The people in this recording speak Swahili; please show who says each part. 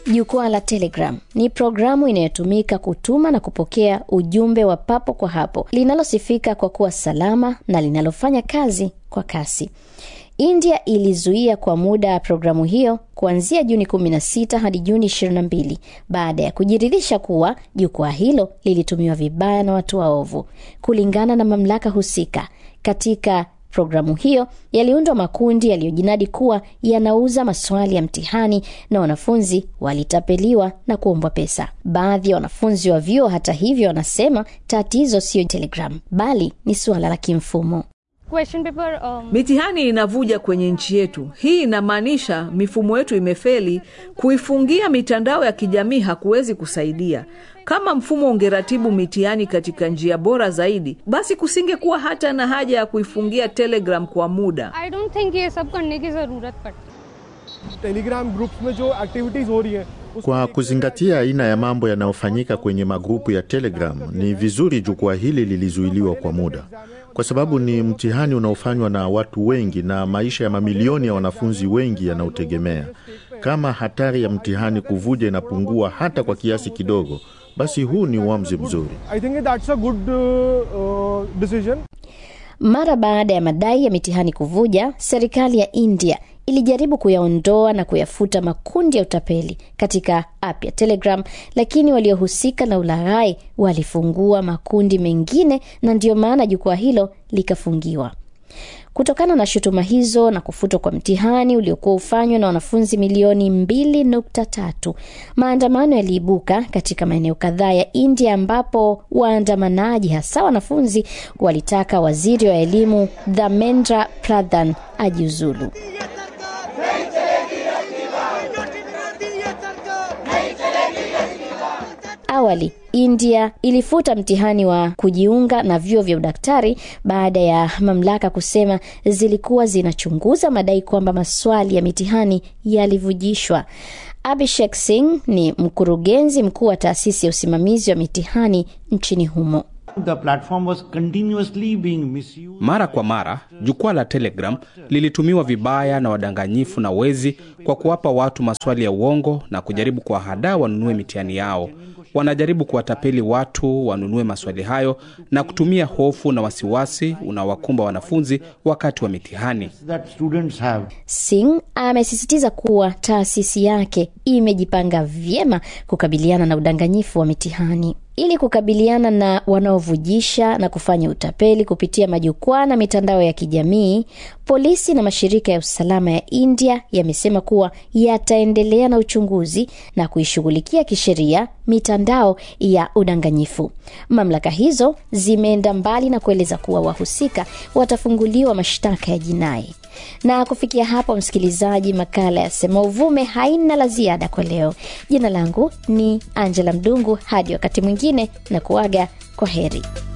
Speaker 1: Jukwaa la Telegram ni programu inayotumika kutuma na kupokea ujumbe wa papo kwa hapo, linalosifika kwa kuwa salama na linalofanya kazi kwa kasi. India ilizuia kwa muda programu hiyo kuanzia Juni 16 hadi Juni 22 baada ya kujiridhisha kuwa jukwaa hilo lilitumiwa vibaya na watu waovu. Kulingana na mamlaka husika, katika programu hiyo yaliundwa makundi yaliyojinadi kuwa yanauza maswali ya mtihani na wanafunzi walitapeliwa na kuombwa pesa. Baadhi ya wanafunzi wa vyuo, hata hivyo, wanasema tatizo siyo Telegram bali ni suala la kimfumo.
Speaker 2: Question paper, um,
Speaker 3: Mitihani inavuja kwenye nchi yetu. Hii inamaanisha mifumo yetu imefeli. Kuifungia mitandao ya kijamii hakuwezi kusaidia. Kama mfumo ungeratibu mitihani katika njia bora zaidi, basi kusingekuwa hata na haja ya kuifungia Telegram kwa muda.
Speaker 2: I don't think ये सब करने की जरूरत पड़ती
Speaker 4: Telegram groups में जो एक्टिविटीज हो रही है उस
Speaker 5: Kwa kuzingatia aina ya mambo yanayofanyika kwenye magrupu ya Telegram, ni vizuri jukwaa hili lilizuiliwa kwa muda, kwa sababu ni mtihani unaofanywa na watu wengi na maisha ya mamilioni ya wanafunzi wengi yanaotegemea. Kama hatari ya mtihani kuvuja inapungua hata kwa kiasi kidogo, basi huu ni uamuzi mzuri.
Speaker 4: I think that's a good decision
Speaker 1: Mara baada ya madai ya mitihani kuvuja, serikali ya India ilijaribu kuyaondoa na kuyafuta makundi ya utapeli katika app ya Telegram, lakini waliohusika na ulaghai walifungua makundi mengine, na ndiyo maana jukwaa hilo likafungiwa. Kutokana na shutuma hizo na kufutwa kwa mtihani uliokuwa ufanywa na wanafunzi milioni 2.3, maandamano yaliibuka katika maeneo kadhaa ya India ambapo waandamanaji hasa wanafunzi walitaka waziri wa elimu Dharmendra Pradhan ajiuzulu. Awali India ilifuta mtihani wa kujiunga na vyuo vya udaktari baada ya mamlaka kusema zilikuwa zinachunguza madai kwamba maswali ya mitihani yalivujishwa. Abhishek Singh ni mkurugenzi mkuu wa taasisi ya usimamizi wa mitihani nchini humo.
Speaker 6: The platform was continuously being misused.
Speaker 7: Mara kwa mara jukwaa la Telegram lilitumiwa vibaya na wadanganyifu na wezi kwa kuwapa watu maswali ya uongo na kujaribu kuwahadaa wanunue mitihani yao. Wanajaribu kuwatapeli watu wanunue maswali hayo na kutumia hofu na wasiwasi unaowakumba wanafunzi wakati wa mitihani.
Speaker 6: that students have.
Speaker 1: Singh amesisitiza kuwa taasisi yake imejipanga vyema kukabiliana na udanganyifu wa mitihani. Ili kukabiliana na wanaovujisha na kufanya utapeli kupitia majukwaa na mitandao ya kijamii, polisi na mashirika ya usalama ya India yamesema kuwa yataendelea na uchunguzi na kuishughulikia kisheria mitandao ya udanganyifu. Mamlaka hizo zimeenda mbali na kueleza kuwa wahusika watafunguliwa mashtaka ya jinai. Na kufikia hapo, msikilizaji, makala ya Sema Uvume haina la ziada kwa leo. Jina langu ni Angela Mdungu. Hadi wakati mwingine, na kuaga kwa heri.